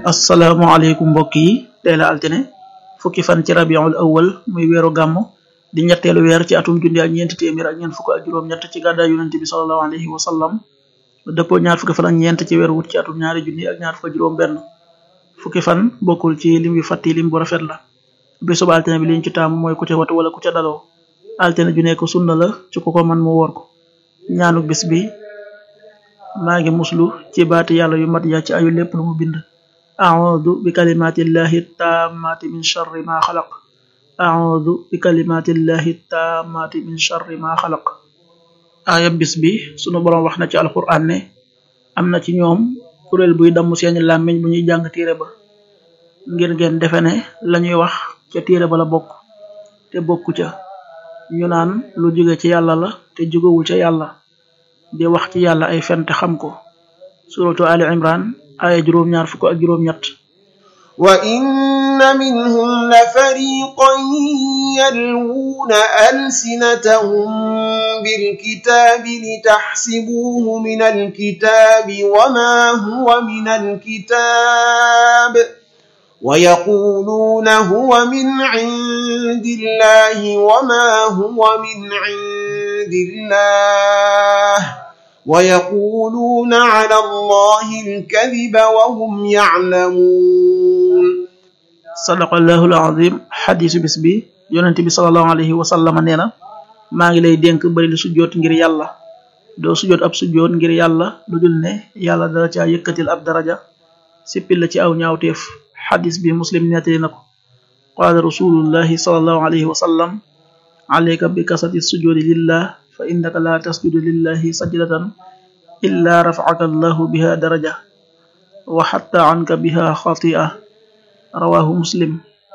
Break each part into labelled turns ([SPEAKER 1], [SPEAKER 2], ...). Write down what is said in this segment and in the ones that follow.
[SPEAKER 1] asalaamaaleykum mbokk yi tey la altine fukki fan ci rabiul awal muy weeru gàmm di ñetteelu weer ci atum junni ak ñeenti téeméer ak ñeent fukk ak juróom-ñett ci gàddaay yonent bi sallallahu alayhi wa sallam dëppoo ñaar fukki fan ak ñeent ci weeru wut ci atum ñaari junni ak ñaar fukk juróom benn fukki fan bokkul ci lim yu fàtti lim bu rafet la bésub altine bi liñ ci taamu mooy ku ca watu wala ku ca daloo altine ju nekk sunna la ci ku ko man mu woor ko ñaanu bis bi maa ngi muslu ci baati yàlla yu mat ya ci ayu lépp lu mu bind a'udhu bi kalimatillahi tammati min sharri ma xalaq a'udhu bi kalimatillahi tammati min sharri ma xalaq aaya bis bi sunu boroom wax na ci alquran ne am na ci ñoom kuréel buy damm seeni làmmiñ bu ñuy jàng téere ba ngir ngeen defe ne lañuy wax ca téere ba la bokk te bokku ca ñu naan lu jóge ci yàlla la te jógewul ca yàlla di wax ci yàlla ay fen te xam ko suratu ali imran aya juróom ñaar fukk ak juróom ñett
[SPEAKER 2] wa inna minhum la fariqan yalwuna alsinatahum bilkitabi litahsibuhu min alkitabi wama huwa min alkitab ويقولون هو من عند الله وما هو من عند الله ويقولون على الله الكذب وهم يعلمون
[SPEAKER 1] صدق الله العظيم حديث bis bi yonent bi sallallahu alayhi wa sallam nee na maa ngi lay dénk bari lu sujjoot ngir yàlla doo sujjoot ab sujjoot ngir yàlla lu dul ne yàlla dala caa yëkkatil ab daraja sippil la ci aw ñaawteef xadis bi muslim nettali na ko qaala rasulullahi sallallahu alayhi wa sallam alayka bi kasati sujudi lillah fa innaka la tasjudu lillahi sajdatan illa rafacaka allahu biha daraja wa xatta anka biha xatia rawahu muslim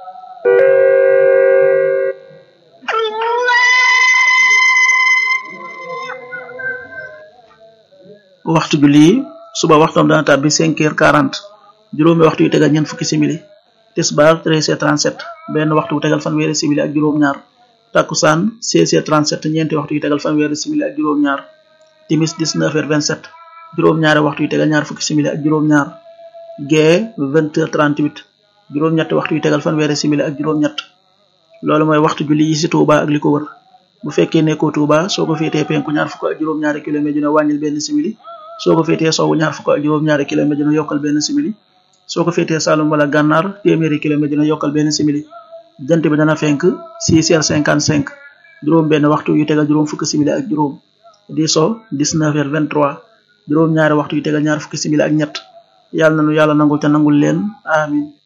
[SPEAKER 1] waxtu julli suba waxtoom dana tàbbi cinq heures quarante juróomi waxtu yu tegal ñeent fukki simili tisbaar 13h37 benn waxtu bu tegal fanweeri simili ak juróom-ñaar takkusaan 16h37 ñeenti waxtu yu tegal fanweeri simili ak juróom-ñaar timis 19h27 juróom-ñaari waxtu yu tegal ñaar fukki simili ak juróom-ñaar gee 20h38 juróom-ñetti waxtu yu tegal fanweeri simili ak juróom-ñett loolu mooy waxtu julli yi ci Touba ak li ko wër bu fekkee nekkoo Touba soo ko féetee penku ñaar fukk ak juróom-ñaari kilomètre dina wàññil benn simili soo ko féetee sowwu ñaar fukk ak juróom-ñaari kilomètre dina yokkal benn simili soo ko féetee Saalum wala gànnaar téeméeri kilomètre dina yokkal benn simili jant bi dana fenk 6 heures 55 juróom benn waxtu yu tegal juróom fukki simili ak juróom di so 19 heures 23 juróom ñaari waxtu yu tegal ñaar fukki simili ak ñett yàlla na nu yàlla nangul te nangul leen amin